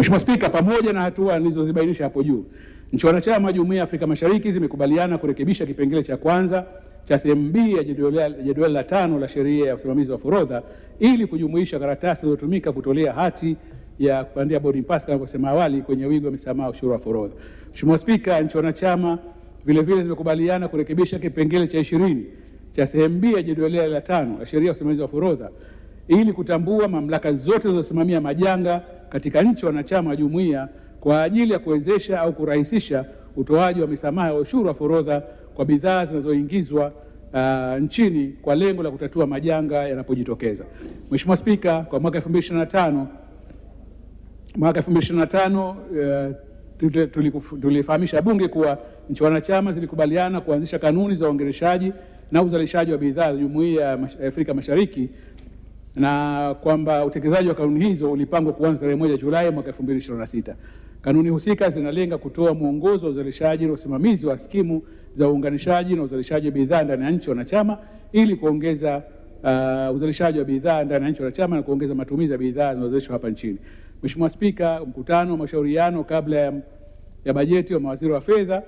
Mheshimiwa Spika, pamoja na hatua nilizozibainisha hapo juu, nchi wanachama wa Jumuiya ya Afrika Mashariki zimekubaliana kurekebisha kipengele cha kwanza cha sehemu B ya jedwali jedwali la tano la sheria ya usimamizi wa forodha ili kujumuisha karatasi zilizotumika kutolea hati ya kupandia boarding pass kama alivyosema awali kwenye wigo wa misamaha ya ushuru wa forodha. Mheshimiwa Spika, nchi wanachama vile vile zimekubaliana kurekebisha kipengele cha ishirini cha sehemu B ya jedwali la tano la sheria ya usimamizi wa forodha ili kutambua mamlaka zote zinazosimamia majanga katika nchi wanachama wa jumuiya kwa ajili ya kuwezesha au kurahisisha utoaji wa misamaha ya ushuru wa forodha kwa bidhaa zinazoingizwa uh, nchini kwa lengo la kutatua majanga yanapojitokeza. Mheshimiwa Spika, kwa mwaka 2025 mwaka 2025 uh, tute- tulikuf- tulifahamisha Bunge kuwa nchi wanachama zilikubaliana kuanzisha kanuni za uongereshaji na uzalishaji wa bidhaa za Jumuiya ya Mash- Afrika Mashariki na kwamba utekelezaji wa kanuni hizo ulipangwa kuanza tarehe moja Julai mwaka 2026. Kanuni husika zinalenga kutoa mwongozo wa uzalishaji na usimamizi wa skimu za uunganishaji na uzalishaji wa bidhaa ndani ya nchi wanachama ili kuongeza uh, uzalishaji wa bidhaa ndani ya nchi wanachama na kuongeza matumizi ya bidhaa zinazozalishwa hapa nchini. Mheshimiwa Spika, mkutano wa mashauriano kabla ya, ya bajeti wa mawaziri wa fedha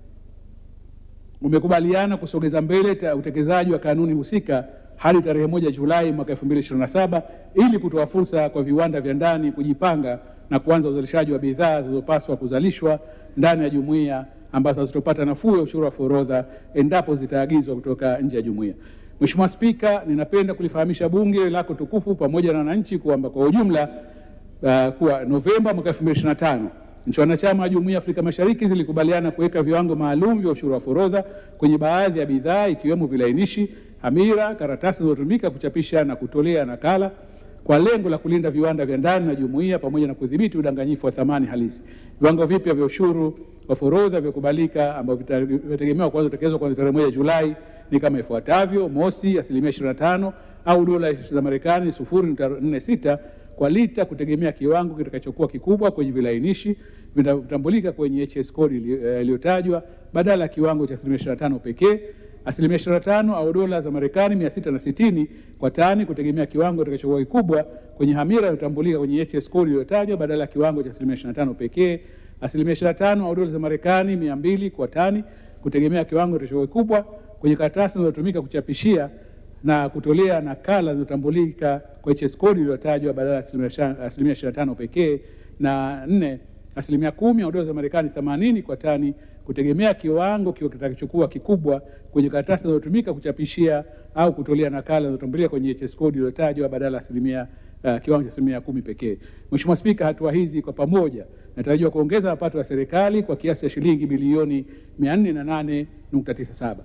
umekubaliana kusogeza mbele ta- utekelezaji wa kanuni husika hadi tarehe moja Julai mwaka 2027 ili kutoa fursa kwa viwanda vya ndani kujipanga na kuanza uzalishaji wa bidhaa zilizopaswa kuzalishwa ndani ya jumuiya ambazo hazitopata nafuu ya ushuru wa forodha endapo zitaagizwa kutoka nje ya jumuiya. Mheshimiwa Spika, ninapenda kulifahamisha Bunge lako tukufu pamoja na wananchi kwamba kwa ujumla uh, kuwa Novemba mwaka 2025 nchi wanachama wa Jumuiya ya Afrika Mashariki zilikubaliana kuweka viwango maalum vya ushuru wa forodha kwenye baadhi ya bidhaa ikiwemo vilainishi, hamira, karatasi zilizotumika kuchapisha na kutolea nakala kwa lengo la kulinda viwanda vya ndani na jumuiya pamoja na kudhibiti udanganyifu wa thamani halisi. Viwango vipya vya ushuru wa forodha vya kubalika ambavyo vita- vitategemewa kuanza kutekelezwa kuanzia tarehe moja Julai ni kama ifuatavyo: mosi, asilimia 25 au dola za Marekani 0.46 kwa lita kutegemea kiwango kitakachokuwa kikubwa kwenye vilainishi vinatambulika kwenye HS code ili- eh, iliyotajwa badala ya kiwango cha asilimia 25 pekee. Asilimia 25 au dola za Marekani 660 kwa tani kutegemea kiwango kitakachokuwa kikubwa kwenye hamira iliyotambulika kwenye HS code iliyotajwa badala ya kiwango cha asilimia 25 pekee. Asilimia 25 au dola za Marekani 200 kwa tani kutegemea kiwango kitakachokuwa kikubwa kwenye karatasi zinazotumika kuchapishia na kutolea nakala zinazotambulika kwa HS code iliyotajwa badala ya asilimia sha- asilimia 25 pekee, na nne asilimia kumi au dola za Marekani 80 kwa tani kutegemea kiwango kiwa kitakachokuwa kikubwa kwenye karatasi zinazotumika kuchapishia au kutolea nakala zinazotambulika kwenye HS code iliyotajwa badala ya asilimia uh, kiwango cha asilimia kumi pekee. Mheshimiwa Spika, hatua hizi kwa pamoja natarajiwa kuongeza mapato ya serikali kwa kiasi cha shilingi bilioni 408.97.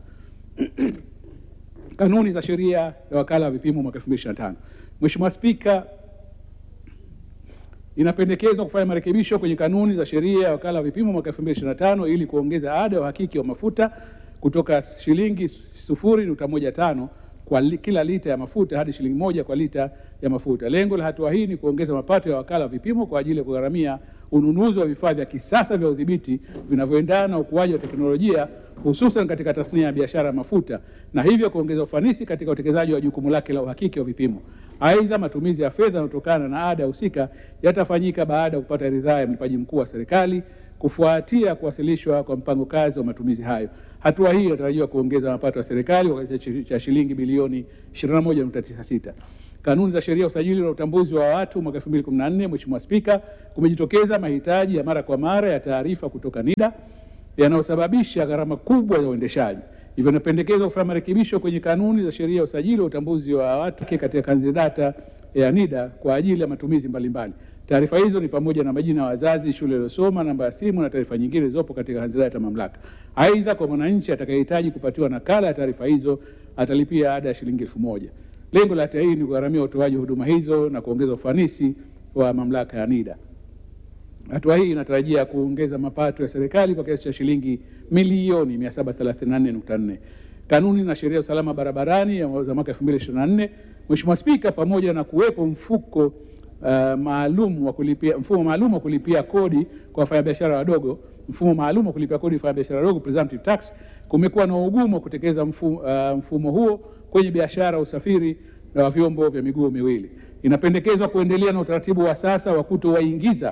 Kanuni za sheria ya wakala wa vipimo mwaka 2025. Mheshimiwa Spika, inapendekezwa kufanya marekebisho kwenye kanuni za sheria ya wakala wa vipimo mwaka 2025 ili kuongeza ada ya uhakiki wa mafuta kutoka shilingi 0.15 kwa li, kila lita ya mafuta hadi shilingi moja kwa lita ya mafuta. Lengo la hatua hii ni kuongeza mapato ya wakala wa vipimo kwa ajili ya kugharamia ununuzi wa vifaa vya kisasa vya udhibiti vinavyoendana na ukuaji wa teknolojia hususan katika tasnia ya biashara ya mafuta na hivyo kuongeza ufanisi katika utekelezaji wa jukumu lake la uhakiki wa vipimo. Aidha, matumizi ya fedha yanayotokana na ada husika yatafanyika baada ya kupata ridhaa ya mlipaji mkuu wa serikali kufuatia kuwasilishwa kwa mpango kazi wa matumizi hayo. Hatua hii inatarajiwa kuongeza mapato ya serikali kwa kiasi cha shilingi bilioni 21.96. Kanuni za sheria ya usajili na utambuzi wa watu mwaka 2014, Mheshimiwa Spika, kumejitokeza mahitaji ya mara kwa mara ya taarifa kutoka NIDA yanayosababisha gharama kubwa za uendeshaji. Hivyo inapendekezwa kufanya marekebisho kwenye kanuni za sheria ya usajili wa utambuzi wa watu katika kanzi data ya NIDA kwa ajili ya matumizi mbalimbali. Taarifa hizo ni pamoja na majina ya wazazi, shule iliyosoma, namba ya simu na taarifa nyingine zilizopo katika kanzi data ya mamlaka. Aidha, kwa mwananchi atakayehitaji kupatiwa nakala ya taarifa hizo atalipia ada ya shilingi elfu moja. Lengo la hatua hii ni kugharamia utoaji wa huduma hizo na kuongeza ufanisi wa mamlaka ya NIDA. Hatua hii inatarajia kuongeza mapato ya serikali kwa kiasi cha shilingi milioni 734.4. Kanuni na sheria ya usalama barabarani ya za mwaka 2024, Mheshimiwa Spika, pamoja na kuwepo mfuko uh, maalum wa kulipia mfumo maalum wa kulipia kodi kwa wafanyabiashara wadogo, mfumo maalum wa kulipia kodi kwa wafanyabiashara wadogo presumptive tax, kumekuwa na ugumu wa kutekeleza mfumo, uh, mfumo huo kwenye biashara, usafiri wa vyombo vya miguu miwili. Inapendekezwa kuendelea na utaratibu wa sasa wa kutowaingiza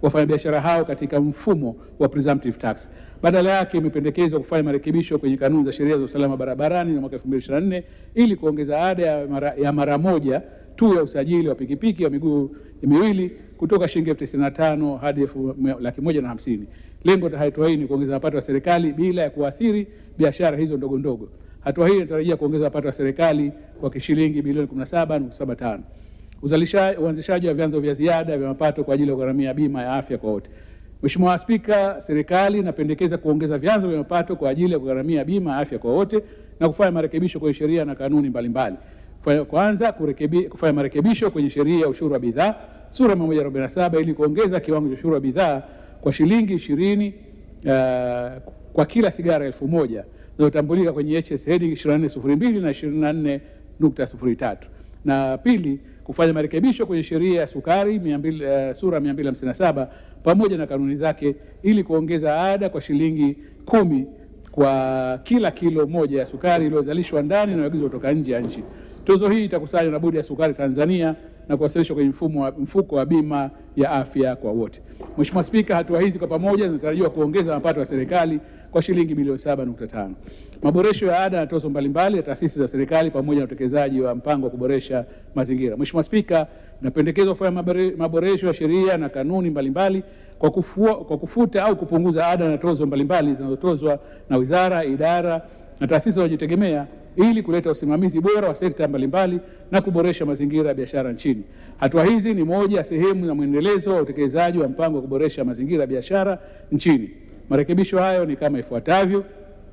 wafanyabiashara hao katika mfumo wa presumptive tax. Badala yake imependekezwa kufanya marekebisho kwenye kanuni za sheria za usalama barabarani za mwaka 2024 ili kuongeza ada ya mara, ya mara moja tu ya usajili wa pikipiki wa miguu miwili kutoka shilingi elfu tisini na tano hadi elfu laki moja na hamsini. Lengo la hatua hii ni kuongeza mapato ya serikali bila ya kuathiri biashara hizo ndogo ndogo. Hatua hii inatarajia kuongeza mapato ya serikali kwa shilingi bilioni 17.75. Uzalishaji, uanzishaji wa vyanzo vya ziada vya mapato kwa ajili ya kugharamia bima ya afya kwa wote. Mheshimiwa Spika, serikali inapendekeza kuongeza vyanzo vya mapato kwa ajili ya kugharamia bima ya afya kwa wote na kufanya marekebisho kwenye sheria na kanuni mbalimbali. Kwanza, kurekebi, kufanya marekebisho kwenye sheria ya ushuru wa bidhaa sura 147 ili kuongeza kiwango cha ushuru wa bidhaa kwa shilingi ishirini uh, kwa kila sigara elfu moja zinazotambulika kwenye HS heading 2402 na 24.03. Na pili, kufanya marekebisho kwenye sheria ya sukari 200, uh, sura 257 pamoja na kanuni zake ili kuongeza ada kwa shilingi kumi kwa kila kilo moja ya sukari iliyozalishwa ndani na inayoagizwa kutoka nje ya nchi. Tozo hii itakusanywa na Bodi ya Sukari Tanzania na kuwasilishwa kwenye mfumo wa, mfuko wa bima ya afya kwa wote. Mheshimiwa Spika, hatua hizi kwa pamoja zinatarajiwa kuongeza mapato ya serikali kwa shilingi bilioni 7.5. Maboresho ya ada na tozo mbalimbali ya taasisi za serikali pamoja na utekelezaji wa mpango wa kuboresha mazingira. Mheshimiwa Spika, inapendekezwa kufanya maboresho ya sheria na kanuni mbalimbali kwa, kufua, kwa kufuta au kupunguza ada na tozo mbalimbali zinazotozwa na wizara, idara na taasisi zinazojitegemea ili kuleta usimamizi bora wa sekta mbalimbali na kuboresha mazingira ya biashara nchini. Hatua hizi ni moja ya sehemu ya mwendelezo wa utekelezaji wa mpango wa kuboresha mazingira ya biashara nchini. Marekebisho hayo ni kama ifuatavyo: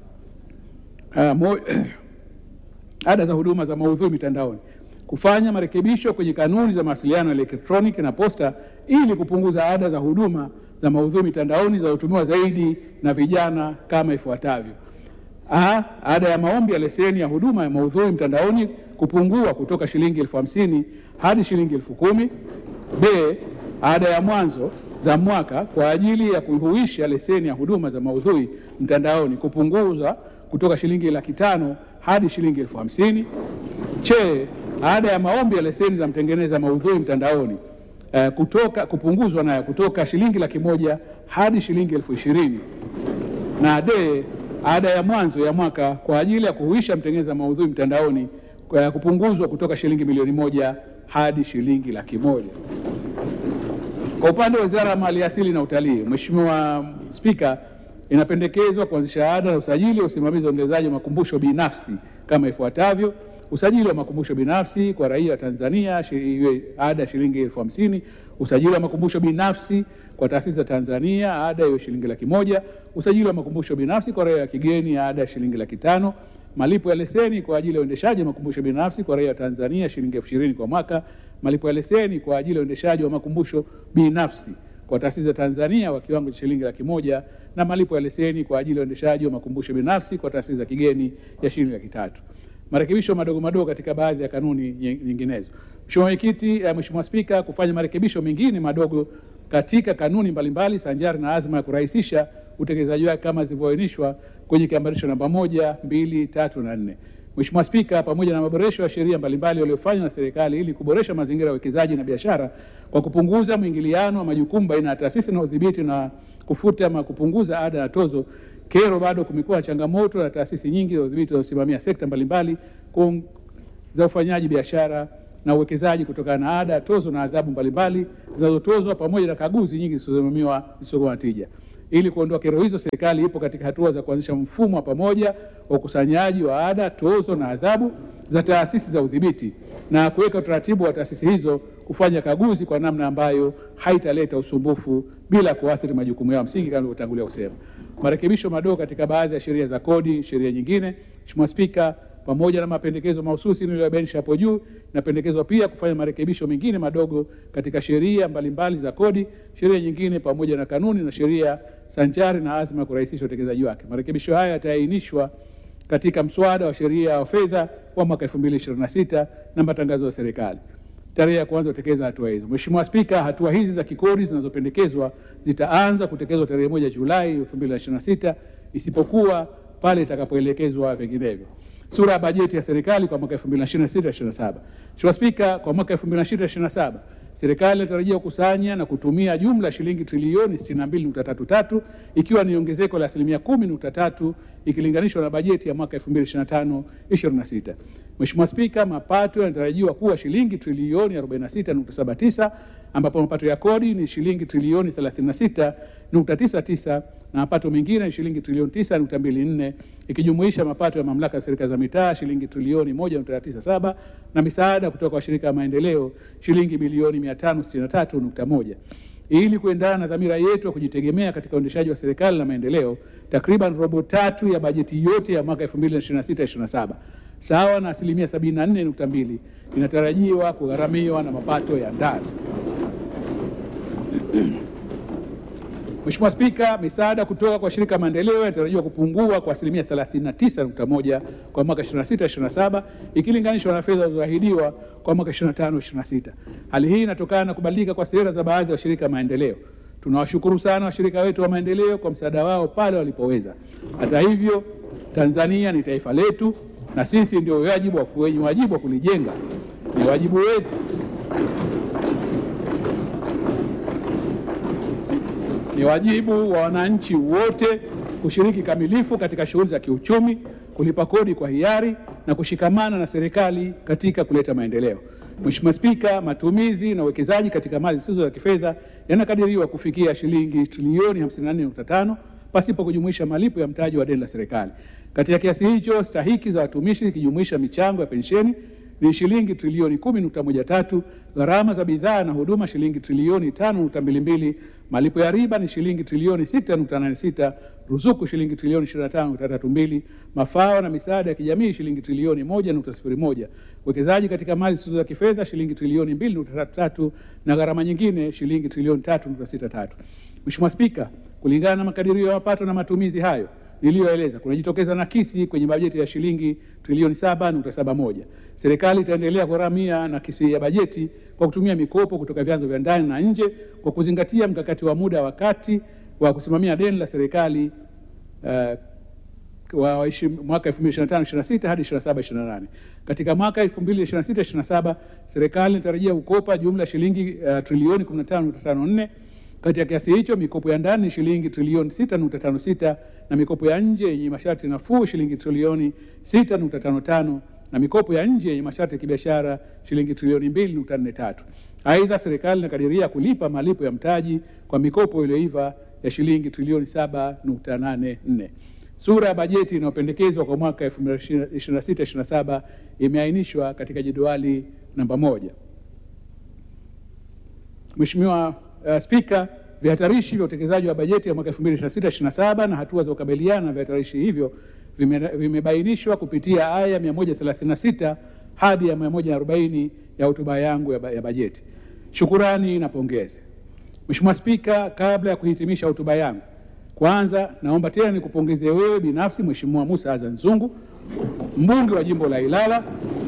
uh, mo, ada za huduma za maudhui mitandaoni, kufanya marekebisho kwenye kanuni za mawasiliano ya elektroniki na posta ili kupunguza ada za huduma za maudhui mitandaoni zinazotumiwa zaidi na vijana kama ifuatavyo: A, ada ya maombi ya leseni ya huduma ya maudhui mtandaoni kupungua kutoka shilingi elfu hamsini hadi shilingi elfu kumi. B, ada ya mwanzo za mwaka kwa ajili ya kuhuisha leseni ya huduma za maudhui mtandaoni kupunguza kutoka shilingi laki tano hadi shilingi elfu hamsini. Che, ada ya maombi ya leseni za mtengeneza maudhui mtandaoni uh, kutoka kupunguzwa nayo kutoka shilingi laki moja hadi shilingi elfu ishirini na D, ada ya mwanzo ya mwaka kwa ajili ya kuhuisha mtengeneza maudhui mtandaoni kwa kupunguzwa kutoka shilingi milioni moja hadi shilingi laki moja. Kwa upande wa Wizara ya Maliasili na Utalii, Mheshimiwa Spika, inapendekezwa kuanzisha ada na usajili wa usimamizi wa uendelezaji wa makumbusho binafsi kama ifuatavyo: usajili wa makumbusho binafsi kwa raia wa Tanzania iwe ada shilingi elfu hamsini. Usajili wa makumbusho binafsi kwa taasisi za Tanzania ada iwe shilingi laki moja. Usajili wa makumbusho binafsi kwa raia wa kigeni ada shilingi laki tano. Malipo ya leseni kwa ajili ya uendeshaji wa makumbusho binafsi kwa raia wa Tanzania shilingi elfu ishirini kwa mwaka. Malipo ya leseni kwa ajili ya uendeshaji wa makumbusho binafsi kwa taasisi za Tanzania kwa kiwango cha shilingi laki moja na malipo ya leseni kwa ajili ya uendeshaji wa makumbusho binafsi kwa taasisi za kigeni ya shilingi laki tatu. Marekebisho madogo madogo katika baadhi ya kanuni nyinginezo. Mheshimiwa Mwenyekiti, Mheshimiwa Spika, kufanya marekebisho mengine madogo katika kanuni mbalimbali sanjari na azma ya kurahisisha utekelezaji wake kama zilivyoainishwa kwenye kiambatisho namba moja, mbili, tatu na nne. Mheshimiwa Spika, pamoja na maboresho ya sheria mbalimbali yaliyofanywa na serikali ili kuboresha mazingira ya uwekezaji na biashara kwa kupunguza mwingiliano wa majukumu baina ya taasisi na udhibiti na kufuta ama kupunguza ada na tozo, kero bado kumekuwa na changamoto na taasisi nyingi za udhibiti zinazosimamia sekta mbalimbali za ufanyaji biashara na uwekezaji kutokana na ada, tozo na adhabu mbalimbali zinazotozwa pamoja na kaguzi nyingi zisizosimamiwa zisizokuwa na tija. Ili kuondoa kero hizo, serikali ipo katika hatua za kuanzisha mfumo wa pamoja wa ukusanyaji wa ada, tozo na adhabu za taasisi za udhibiti na kuweka utaratibu wa taasisi hizo kufanya kaguzi kwa namna ambayo haitaleta usumbufu bila kuathiri majukumu yao msingi kama nilivyotangulia kusema. Marekebisho madogo katika baadhi ya sheria za kodi, sheria nyingine. Mheshimiwa Spika, pamoja na mapendekezo mahususi niliyobainisha hapo juu, inapendekezwa pia kufanya marekebisho mengine madogo katika sheria mbalimbali za kodi, sheria nyingine pamoja na kanuni na sheria sanjari na azma ya kurahisisha utekelezaji wake. Marekebisho haya yataainishwa katika mswada wa sheria wa fedha wa mwaka 2026 na matangazo ya serikali tarehe ya kuanza kutekeleza hatua hizo. Mheshimiwa Spika, hatua hizi za kikodi zinazopendekezwa zitaanza kutekelezwa tarehe moja Julai 2026 isipokuwa pale itakapoelekezwa vinginevyo. Sura ya bajeti ya serikali kwa mwaka 2026/27. Mheshimiwa Spika, kwa mwaka 2026/27 serikali inatarajia kukusanya na kutumia jumla ya shilingi trilioni 62.33 ikiwa ni ongezeko la asilimia 10.3 ikilinganishwa na bajeti ya mwaka 2025/26. Mheshimiwa Spika, mapato yanatarajiwa kuwa shilingi trilioni 46.79 ambapo mapato ya kodi ni shilingi trilioni 36.99 na mapato mengine ni shilingi trilioni 9.24 ikijumuisha mapato ya mamlaka ya serikali za mitaa shilingi trilioni 1.97 na misaada kutoka kwa shirika ya maendeleo shilingi bilioni 563.1. Ili kuendana na dhamira yetu ya kujitegemea katika uendeshaji wa serikali na maendeleo, takriban robo tatu ya bajeti yote ya mwaka 2026/27 sawa na asilimia 74.2 inatarajiwa kugharamiwa na mapato ya ndani. Mheshimiwa Spika, misaada kutoka kwa shirika maendeleo inatarajiwa kupungua kwa asilimia 39.1 kwa mwaka 26/27 ikilinganishwa na fedha zilizoahidiwa kwa mwaka 25/26. Hali hii inatokana na kubadilika kwa sera za baadhi ya washirika maendeleo. Tunawashukuru sana washirika wetu wa maendeleo kwa msaada wao pale walipoweza. Hata hivyo, Tanzania ni taifa letu na sisi ndio wajibu wa wenye wajibu wa kulijenga. Ni wajibu wetu ni wajibu wa wananchi wote kushiriki kamilifu katika shughuli za kiuchumi, kulipa kodi kwa hiari na kushikamana na serikali katika kuleta maendeleo. Mheshimiwa Spika, matumizi na uwekezaji katika mali zisizo za kifedha yanakadiriwa kufikia shilingi trilioni 54.5 pasipo kujumuisha malipo ya mtaji wa deni la serikali. Katika kiasi hicho, stahiki za watumishi ikijumuisha michango ya pensheni ni shilingi trilioni 10.13, gharama za bidhaa na huduma shilingi trilioni 5.22, malipo ya riba ni shilingi trilioni 6.86, ruzuku shilingi trilioni 25.32, mafao na misaada ya kijamii shilingi trilioni 1.01, uwekezaji katika mali zisizo za kifedha shilingi trilioni 2.33 na gharama nyingine shilingi trilioni 3.63. Mheshimiwa Spika, kulingana na makadirio ya mapato na matumizi hayo niliyoeleza kunajitokeza nakisi kwenye bajeti ya shilingi trilioni 7.71. Serikali itaendelea kugharamia nakisi ya bajeti kwa kutumia mikopo kutoka vyanzo vya ndani na nje kwa kuzingatia mkakati wa muda wa kati wa kusimamia deni la serikali uh, wa mwaka 2025/26 hadi 27/28. Katika mwaka 2026/27 serikali inatarajia kukopa jumla shilingi uh, trilioni 15.54 kati ya kiasi hicho mikopo ya ndani ni shilingi trilioni 6.56 na mikopo ya nje yenye masharti nafuu shilingi trilioni 6.55 na mikopo ya nje yenye masharti ya kibiashara shilingi trilioni 2.43. Aidha, serikali inakadiria kulipa malipo ya mtaji kwa mikopo iliyoiva ya shilingi trilioni 7.84. Sura ya bajeti inayopendekezwa kwa mwaka 2026/27 imeainishwa katika jedwali namba moja. Mheshimiwa Uh, Spika, vihatarishi vya utekelezaji wa bajeti ya mwaka 2026/27 na hatua za kukabiliana na vihatarishi hivyo vimebainishwa kupitia aya 136 hadi ya 140 ya hotuba yangu ya, ba ya bajeti. Shukurani na pongezi. Mheshimiwa Spika, kabla ya kuhitimisha hotuba yangu, kwanza naomba tena nikupongeze wewe binafsi Mheshimiwa Musa Azan Zungu, mbunge wa jimbo la Ilala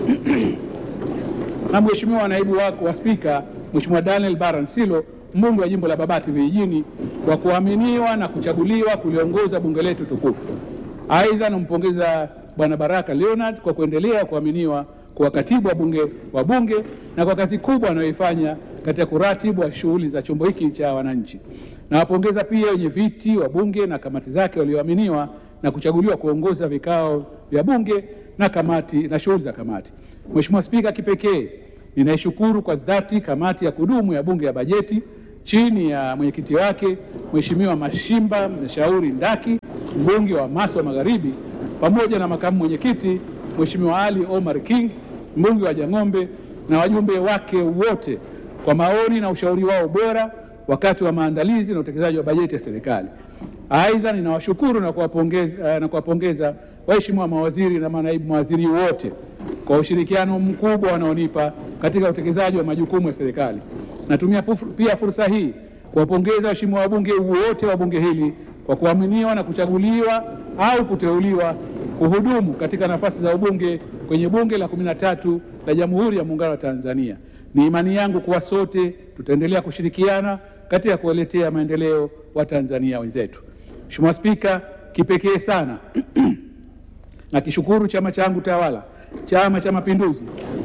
na Mheshimiwa naibu wako wa Spika Mheshimiwa Daniel Baransilo mbunge wa jimbo la Babati vijijini kwa kuaminiwa na kuchaguliwa kuliongoza bunge letu tukufu. Aidha, nampongeza Bwana Baraka Leonard kwa kuendelea kuaminiwa kwa katibu wa bunge wa bunge na kwa kazi kubwa anayoifanya katika kuratibu wa shughuli za chombo hiki cha wananchi. Nawapongeza pia wenye viti wa bunge na kamati zake walioaminiwa na kuchaguliwa kuongoza vikao vya bunge na kamati na shughuli za kamati. Mheshimiwa Spika, kipekee ninaishukuru kwa dhati kamati ya kudumu ya bunge ya bajeti chini ya mwenyekiti wake Mheshimiwa Mashimba Mshauri Ndaki, mbunge wa Maswa Magharibi, pamoja na makamu mwenyekiti Mheshimiwa Ali Omar King, mbunge wa Jang'ombe, na wajumbe wake wote kwa maoni na ushauri wao bora wakati wa maandalizi na utekelezaji wa bajeti ya serikali. Aidha, ninawashukuru na kuwapongeza na kuwapongeza waheshimiwa mawaziri na manaibu mawaziri wote kwa ushirikiano mkubwa wanaonipa katika utekelezaji wa majukumu ya serikali. Natumia pia fursa hii kuwapongeza waheshimiwa wabunge wote wa bunge hili kwa kuaminiwa na kuchaguliwa au kuteuliwa kuhudumu katika nafasi za ubunge kwenye bunge la kumi na tatu la Jamhuri ya Muungano wa Tanzania. Ni imani yangu kuwa sote tutaendelea kushirikiana katika kuwaletea maendeleo wa Tanzania wenzetu. Mheshimiwa Spika, kipekee sana na kishukuru chama changu tawala, Chama cha Mapinduzi,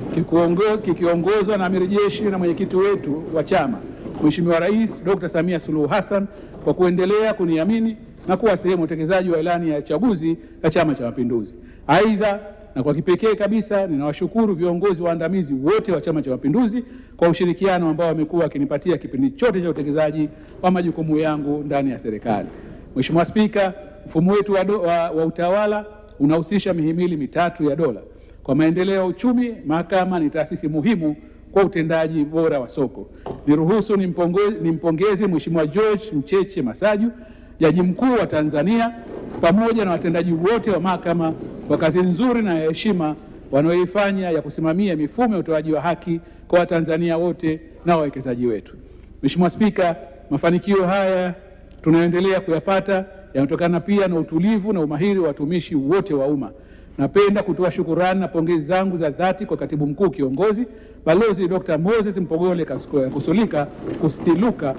kikuongoz- kikiongozwa na amiri jeshi na mwenyekiti wetu wa chama Mheshimiwa Rais Dr. Samia Suluhu Hassan kwa kuendelea kuniamini na kuwa sehemu ya utekelezaji wa ilani ya uchaguzi ya Chama cha Mapinduzi. Aidha, na kwa kipekee kabisa ninawashukuru viongozi waandamizi wote wa Chama cha Mapinduzi kwa ushirikiano ambao wamekuwa wakinipatia kipindi chote cha utekelezaji wa majukumu yangu ndani ya serikali. Mheshimiwa Spika, mfumo wetu wa, do, wa, wa utawala unahusisha mihimili mitatu ya dola. Kwa maendeleo ya uchumi, mahakama ni taasisi muhimu kwa utendaji bora wa soko. Niruhusu nimpongo- nimpongeze Mheshimiwa George Mcheche Masaju, Jaji Mkuu wa Tanzania, pamoja na watendaji wote wa mahakama kwa kazi nzuri na ya heshima wanayoifanya ya kusimamia mifumo ya utoaji wa haki kwa Watanzania wote na wawekezaji wetu. Mheshimiwa Spika, mafanikio haya tunayoendelea kuyapata yanatokana pia na utulivu na umahiri wa watumishi wote wa umma. Napenda kutoa shukurani na pongezi zangu za dhati kwa katibu mkuu kiongozi Balozi Dr. Moses Mpogole Kas- Kusulika Kusiluka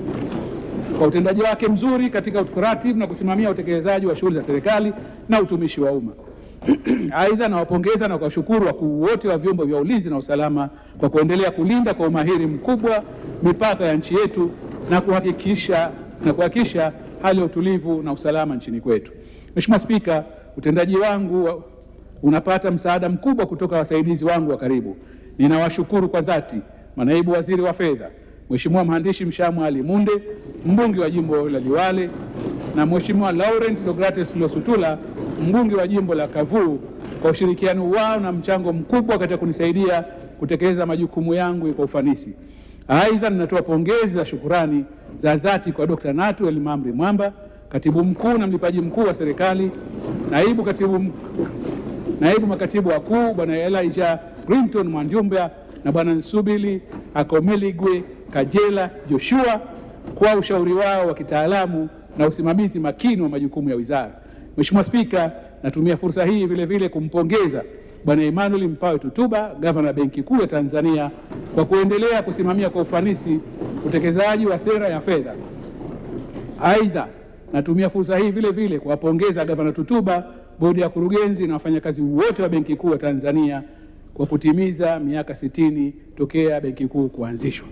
kwa utendaji wake mzuri katika kuratibu na kusimamia utekelezaji wa shughuli za serikali na utumishi wa umma. Aidha, nawapongeza na kuwashukuru wakuu wote wa vyombo vya ulinzi na usalama kwa kuendelea kulinda kwa umahiri mkubwa mipaka ya nchi yetu na kuhakikisha na kuhakikisha hali ya utulivu na usalama nchini kwetu. Mheshimiwa Spika, utendaji wangu wa- unapata msaada mkubwa kutoka wasaidizi wangu wa karibu. Ninawashukuru kwa dhati manaibu waziri wa fedha, Mheshimiwa mhandisi Mshamu Ali Munde, mbunge wa jimbo la Liwale, na Mheshimiwa Laurent Deogratis Losutula, mbunge wa jimbo la Kavuu, kwa ushirikiano wao na mchango mkubwa katika kunisaidia kutekeleza majukumu yangu kwa ufanisi. Aidha, ninatoa pongezi za shukurani za dhati kwa Dr. Natu Elimamri Mwamba, katibu mkuu na mlipaji mkuu wa serikali, naibu katibu mkuu naibu makatibu wakuu bwana Elijah Grinton Mwanjumba na bwana Nsubili Akomeligwe Kajela Joshua kwa ushauri wao wa kitaalamu na usimamizi makini wa majukumu ya wizara. Mheshimiwa Spika, natumia fursa hii vile vile kumpongeza bwana Emmanuel Mpawe Tutuba, gavana Benki Kuu ya Tanzania kwa kuendelea kusimamia kwa ufanisi utekelezaji wa sera ya fedha Aidha, natumia fursa hii vile vile kuwapongeza gavana Tutuba, bodi ya kurugenzi na wafanyakazi wote wa Benki Kuu ya Tanzania kwa kutimiza miaka sitini tokea Benki Kuu kuanzishwa.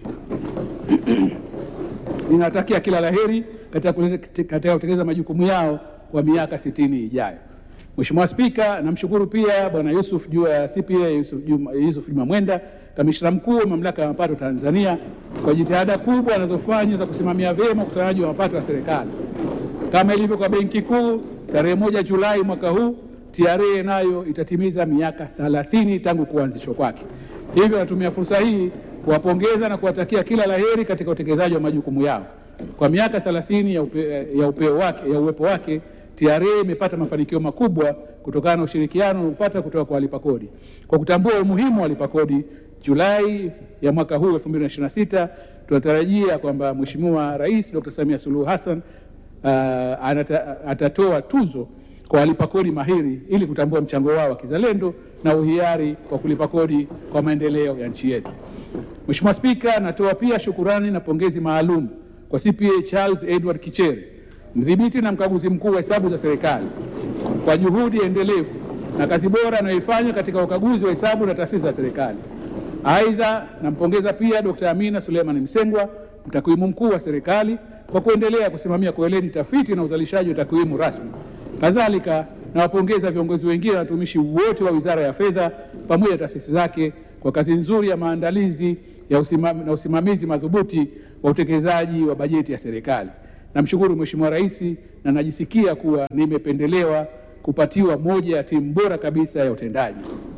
Ninawatakia kila laheri katika kulete- katika kutekeleza majukumu yao kwa miaka sitini ijayo. Mheshimiwa Spika, namshukuru pia Bwana Yusuf Jua CPA Yusuf Juma, Yusuf Juma Mwenda, kamishna mkuu wa Mamlaka ya Mapato Tanzania kwa jitihada kubwa anazofanya za kusimamia vyema ukusanyaji wa mapato ya serikali. Kama ilivyo kwa Benki Kuu, tarehe moja Julai mwaka huu TRA nayo itatimiza miaka 30 tangu kuanzishwa kwake. Hivyo natumia fursa hii kuwapongeza na kuwatakia kila laheri katika utekelezaji wa majukumu yao. Kwa miaka 30 ya, upe, ya, upeo wake, ya uwepo wake TRA imepata mafanikio makubwa kutokana na ushirikiano unaopata kutoka kwa walipa kodi. Kwa kutambua umuhimu wa walipa kodi, Julai ya mwaka huu 2026 tunatarajia kwamba Mheshimiwa Rais Dr. Samia Suluhu Hassan uh, anata, atatoa tuzo kwa walipa kodi mahiri ili kutambua mchango wao wa kizalendo na uhiari kwa kulipa kodi kwa maendeleo ya nchi yetu. Mheshimiwa Spika, natoa pia shukurani na pongezi maalum kwa CPA Charles Edward Kichere, mdhibiti na mkaguzi mkuu wa hesabu za serikali kwa juhudi endelevu na kazi bora anayoifanya katika ukaguzi wa hesabu na taasisi za serikali. Aidha, nampongeza pia Dr. Amina Suleiman Msengwa, mtakwimu mkuu wa serikali kwa kuendelea kusimamia kwa weledi tafiti na uzalishaji wa takwimu rasmi. Kadhalika, nawapongeza viongozi wengine na watumishi wote wa Wizara ya Fedha pamoja na taasisi zake kwa kazi nzuri ya maandalizi ya usimam, na usimamizi madhubuti wa utekelezaji wa bajeti ya serikali. Namshukuru Mheshimiwa Rais na najisikia kuwa nimependelewa kupatiwa moja ya timu bora kabisa ya utendaji.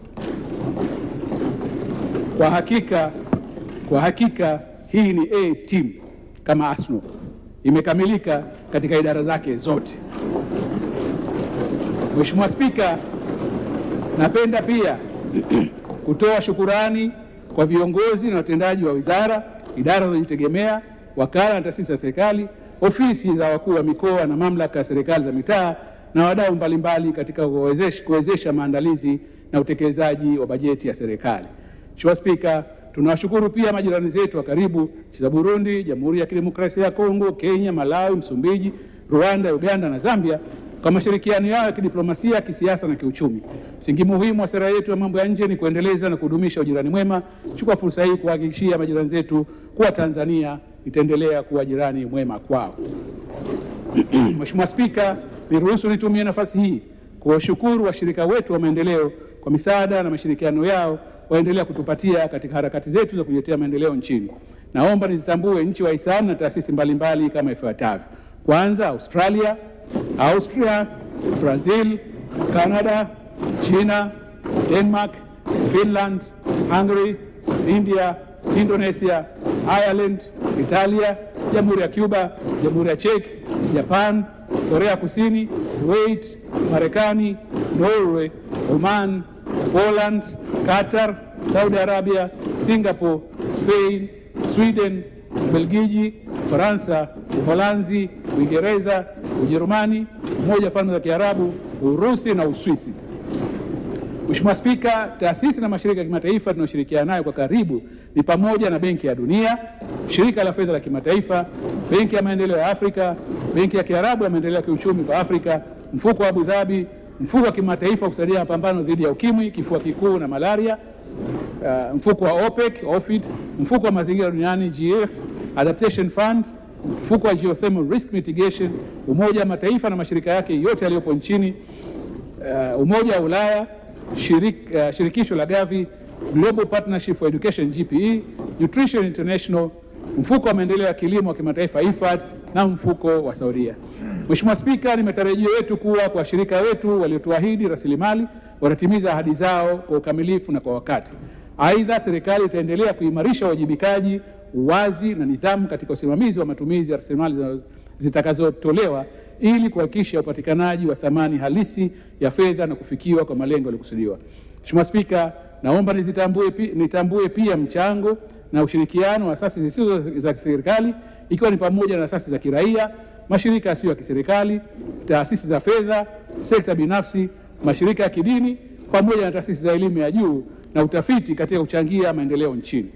Kwa hakika, kwa hakika hii ni A team kama Arsenal, imekamilika katika idara zake zote. Mheshimiwa Spika, napenda pia kutoa shukurani kwa viongozi na watendaji wa wizara, idara zinazojitegemea, wakala na taasisi za serikali, ofisi za wakuu wa mikoa na mamlaka ya serikali za mitaa na wadau mbalimbali katika kuwezesha, kuwezesha maandalizi na utekelezaji wa bajeti ya serikali. Mheshimiwa Spika, tunawashukuru pia majirani zetu wa karibu nchi za Burundi, Jamhuri ya Kidemokrasia ya Kongo, Kenya, Malawi, Msumbiji, Rwanda, Uganda na Zambia kwa mashirikiano yao ya kidiplomasia, kisiasa na kiuchumi. Msingi muhimu wa sera yetu ya mambo ya nje ni kuendeleza na kudumisha ujirani mwema. Chukua fursa hii kuhakikishia majirani zetu kuwa Tanzania itaendelea kuwa jirani mwema kwao. Mheshimiwa Spika, niruhusu nitumie nafasi hii kuwashukuru washirika wetu wa maendeleo kwa misaada na mashirikiano yao waendelea kutupatia katika harakati zetu za kujiletea maendeleo nchini. Naomba nizitambue nchi wahisani na taasisi mbalimbali kama ifuatavyo. Kwanza, Australia, Austria, Brazil, Canada, China, Denmark, Finland, Hungary, India, Indonesia, Ireland, Italia, Jamhuri ya Cuba, Jamhuri ya Czech, Japan, Korea Kusini, Kuwait, Marekani, Norway, Oman, Poland, Qatar, Saudi Arabia, Singapore, Spain, Sweden, Ubelgiji, Ufaransa, Uholanzi, Uingereza, Ujerumani, Umoja wa Falme za Kiarabu, Urusi na Uswisi. Mheshimiwa Spika, taasisi na mashirika ya kimataifa tunayoshirikiana nayo kwa karibu ni pamoja na Benki ya Dunia, Shirika la Fedha la Kimataifa, Benki ya Maendeleo ya Afrika, Benki ya Kiarabu ya Maendeleo ya Kiuchumi kwa Afrika, Mfuko wa Abu Dhabi, Mfuko wa Kimataifa wa kusaidia mapambano dhidi ya Ukimwi, Kifua Kikuu na Malaria, uh, mfuko wa OPEC, OFID, Mfuko wa Mazingira Duniani GF, Adaptation Fund, Mfuko wa Geothermal Risk Mitigation, Umoja wa Mataifa na mashirika yake yote yaliyopo nchini, uh, Umoja wa Ulaya, shirik, uh, shirikisho la Gavi, Global Partnership for Education GPE, Nutrition International, mfuko wa maendeleo ya kilimo wa kimataifa IFAD na mfuko wa Saudia. Mheshimiwa Spika, ni matarajio yetu kuwa kwa washirika wetu waliotuahidi rasilimali watatimiza ahadi zao kwa ukamilifu na kwa wakati. Aidha, serikali itaendelea kuimarisha uwajibikaji, uwazi na nidhamu katika usimamizi wa matumizi ya rasilimali zitakazotolewa ili kuhakikisha upatikanaji wa thamani halisi ya fedha na kufikiwa kwa malengo yaliyokusudiwa. Mheshimiwa Spika, naomba nizitambue, pi, nitambue pia mchango na ushirikiano wa asasi zisizo za kiserikali ikiwa ni pamoja na asasi za kiraia, mashirika yasiyo ya kiserikali, taasisi za fedha, sekta binafsi, mashirika ya kidini pamoja na taasisi za elimu ya juu na utafiti katika kuchangia maendeleo nchini.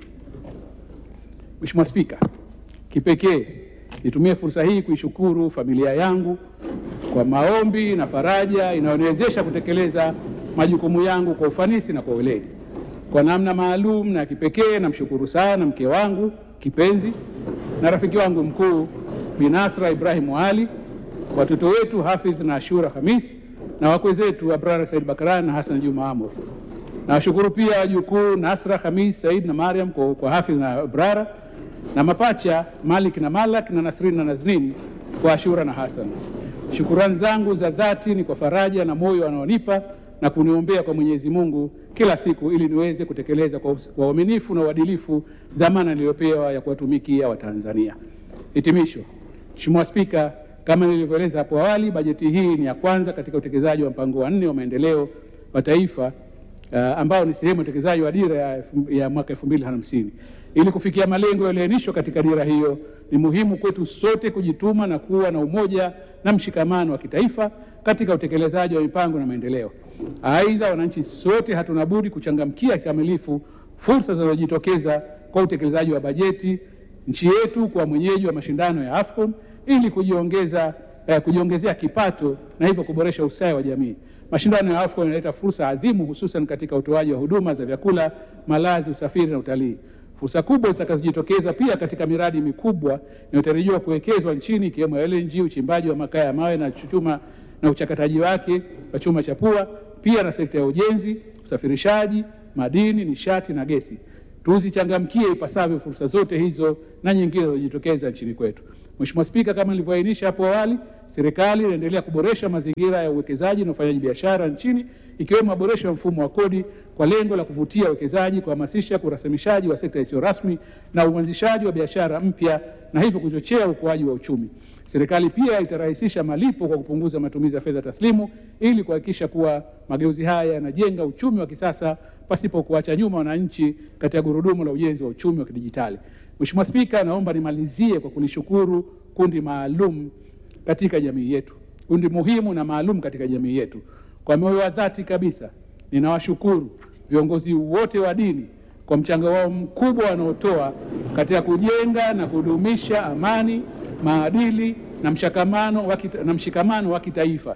Mheshimiwa Spika, kipekee nitumie fursa hii kuishukuru familia yangu kwa maombi na faraja inayoniwezesha kutekeleza majukumu yangu kwa ufanisi na kwa weledi. Kwa namna maalum na kipekee namshukuru sana mke wangu kipenzi na rafiki wangu mkuu Bi Nasra Ibrahim Ali, watoto wetu Hafidh na Ashura Hamis na wakwe zetu Abrara Said Bakaran na Hassan Juma Amur. Nawashukuru pia wajukuu Nasra Hamis Said na Mariam kwa, kwa Hafidh na Abrara na mapacha Malik na Malak na Nasrin na Naznin kwa Ashura na Hassan. Shukurani zangu za dhati ni kwa faraja na moyo wanaonipa na kuniombea kwa Mwenyezi Mungu kila siku ili niweze kutekeleza kwa uaminifu na uadilifu dhamana niliyopewa ya kuwatumikia Watanzania. Hitimisho. Mheshimiwa Spika, kama nilivyoeleza hapo awali, bajeti hii ni ya kwanza katika utekelezaji wa mpango wa nne wa maendeleo wa taifa uh, ambao ni sehemu ya utekelezaji wa dira ya, ya mwaka 2050. Ili kufikia malengo yaliyoainishwa katika dira hiyo, ni muhimu kwetu sote kujituma na kuwa na umoja na mshikamano wa kitaifa katika utekelezaji wa mipango na maendeleo. Aidha, wananchi sote hatuna budi kuchangamkia kikamilifu fursa zinazojitokeza kwa utekelezaji wa bajeti nchi yetu kwa mwenyeji wa mashindano ya AFCON ili kujiongeza eh, kujiongezea kipato na hivyo kuboresha ustawi wa jamii. Mashindano ya AFCON yanaleta fursa adhimu hususan katika utoaji wa huduma za vyakula, malazi, usafiri na utalii. Fursa kubwa zitakazojitokeza pia katika miradi mikubwa inayotarajiwa kuwekezwa nchini ikiwemo LNG, uchimbaji wa makaa ya mawe na chuma na uchakataji wake wa chuma cha pua, pia na sekta ya ujenzi, usafirishaji, madini, nishati na gesi. Tuzichangamkie ipasavyo fursa zote hizo na nyingine zinazojitokeza nchini kwetu. Mheshimiwa Spika, kama nilivyoainisha hapo awali, serikali inaendelea kuboresha mazingira ya uwekezaji na ufanyaji biashara nchini ikiwemo maboresho ya mfumo wa kodi kwa lengo la kuvutia uwekezaji, kuhamasisha urasimishaji wa sekta isiyo rasmi na uanzishaji wa biashara mpya na hivyo kuchochea ukuaji wa uchumi. Serikali pia itarahisisha malipo kwa kupunguza matumizi ya fedha taslimu ili kuhakikisha kuwa mageuzi haya yanajenga uchumi wa kisasa pasipo kuacha nyuma wananchi katika gurudumu la ujenzi wa uchumi wa kidijitali. Mheshimiwa Spika, naomba nimalizie kwa kulishukuru kundi maalum katika jamii yetu, kundi muhimu na maalum katika jamii yetu. Kwa moyo wa dhati kabisa, ninawashukuru viongozi wote wa dini kwa mchango wao mkubwa wanaotoa katika kujenga na kudumisha amani, maadili na mshikamano wa kita, na mshikamano wa kitaifa.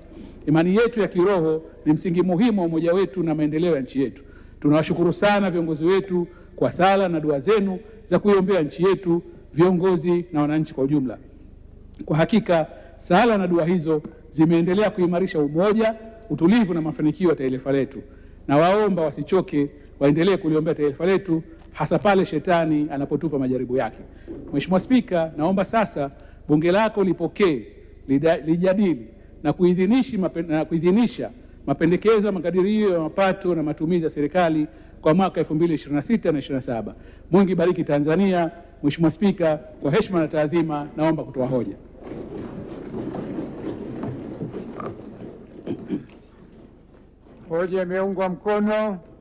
Imani yetu ya kiroho ni msingi muhimu wa umoja wetu na maendeleo ya nchi yetu. Tunawashukuru sana viongozi wetu kwa sala na dua zenu za kuiombea nchi yetu, viongozi na wananchi kwa ujumla. Kwa hakika sala na dua hizo zimeendelea kuimarisha umoja, utulivu na mafanikio ya taifa letu, na waomba wasichoke, waendelee kuliombea taifa letu, hasa pale shetani anapotupa majaribu yake. Mheshimiwa Spika, naomba sasa bunge lako lipokee, lida- lijadili na kuidhinishi mapen- na kuidhinisha mapendekezo ya makadirio ya mapato na matumizi ya serikali kwa mwaka 2026 na 27. Mungu ibariki Tanzania. Mheshimiwa Spika, kwa heshima na taadhima, naomba kutoa hoja. Hoja imeungwa mkono.